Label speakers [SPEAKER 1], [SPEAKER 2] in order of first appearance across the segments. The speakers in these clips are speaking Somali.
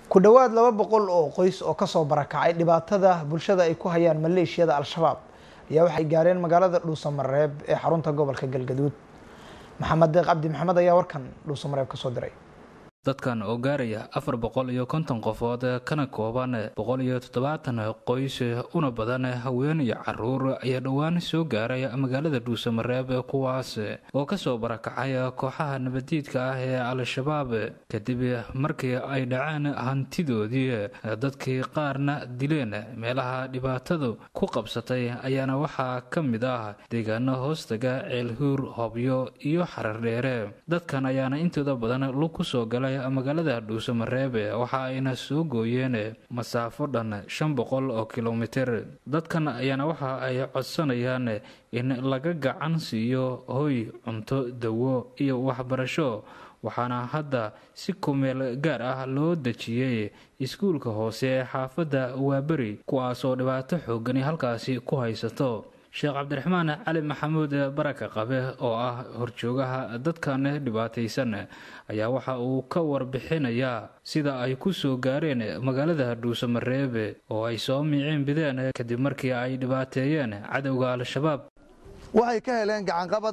[SPEAKER 1] ku dhowaad laba boqol oo qoys oo kasoo barakacay dhibaatada bulshada ay ku hayaan maleeshiyada al-shabaab ayaa waxay gaareen magaalada dhuusamareeb ee xarunta gobolka galgaduud maxamed deeq cabdi maxamed ayaa warkan dhuusamareeb kasoo diray
[SPEAKER 2] dadkan oo gaaraya afar boqol iyo konton qofood kana kooban boqol iyo toddobaatan qoys una badan haween iyo caruur ayaa dhowaan soo gaaray magaalada dhuusamareeb kuwaas oo kasoo barakacay kooxaha nabadiidka ah ee al-shabaab kadib markii ay dhaceen hantidoodii dadkii qaarna dileen meelaha dhibaatadu ku qabsatay ayaana waxaa ka mid ah deegaano hoostaga ceelhuur hobyo iyo xarar dheere dadkan ayaana intooda badan lug kusoo galay magaalada dhuusamareebe waxa ayna soo gooyeen masaafo dhan shan boqol oo kilomitir dadkan ayaana waxa ay codsanayaan in laga gacan siiyo hoy cunto dawo iyo waxbarasho waxaana hadda si kumeel gaar ah loo dejiyey iskuulka hoose ee xaafadda waaberi kuwaas oo dhibaato xoogani halkaasi ku haysato sheekh cabdiraxmaan cali maxamuud baraka qabe oo ah horjoogaha dadkan dhibaataysan ayaa waxa uu ka warbixinayaa sida ay ku soo gaareen magaalada dhuusamareebe oo ay soo miiceen bideen kadib markii ay dhibaateeyeen cadowga al-shabaab
[SPEAKER 3] waxay ka heleen gacanqabad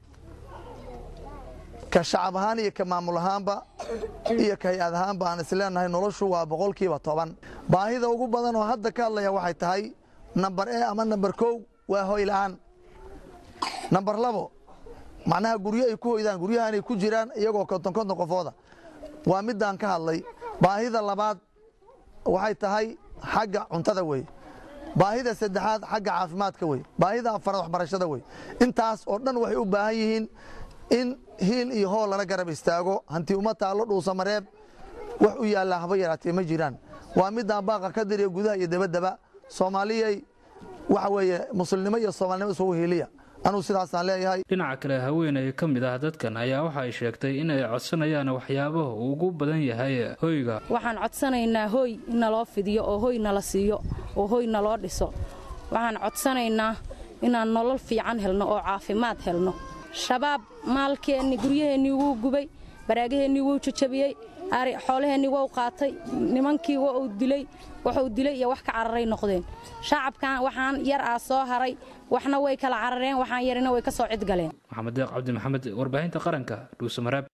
[SPEAKER 3] ka shacab ahaan iyo ka maamul ahaanba iyo ka hay-ad ahaanba aan isleenahay noloshu waa boqolkiiba toban baahida ugu badan oo hadda ka hadlaya waxay tahay namber e ama namber kow waa hoy la'aan namber labo macnaha guryo ay ku hoydaan guryaha inay ku jiraan iyagoo konton konton qofooda waa midaan ka hadlay baahida labaad waxay tahay xagga cuntada wey baahida saddexaad xagga caafimaadka wey baahida afaraad waxbarashada wey intaas oo dhan waxay u baahan yihiin in hiil iyo hool lala garab istaago hanti uma taallo dhuusamareeb wax u yaallaa haba yaraatee ma jiraan waa midaan baaqa ka diriya gudaha iyo dabaddaba soomaaliyay waxa weeye muslimnimo iyo soomaalinimo isugu hiiliya anuu sidaasaan leeyahay
[SPEAKER 2] dhinaca kale haweeney ka mid ah dadkan ayaa waxa ay sheegtay in ay codsanayaan waxyaabaha uu ugu badan yahay hoyga
[SPEAKER 4] waxaan codsanaynaa hoy in naloo fidiyo oo hoy nala siiyo oo hoy naloo dhiso waxaan codsanaynaa inaan nolol fiican helno oo caafimaad helno shabaab maalkeenni guryaheennii wuu gubay baraagaheennii wuu jajabiyey ari xoolaheennii wou qaatay nimankii wa uu dilay waxuu dilay iyo wax ka cararay noqdeen shacabkan waxaan yar ah soo haray waxna way kala carareen waxaan yarina way ka soo cidgaleen
[SPEAKER 2] maxamed deeq cabdi maxamed warbaahinta qaranka dhuusamareeb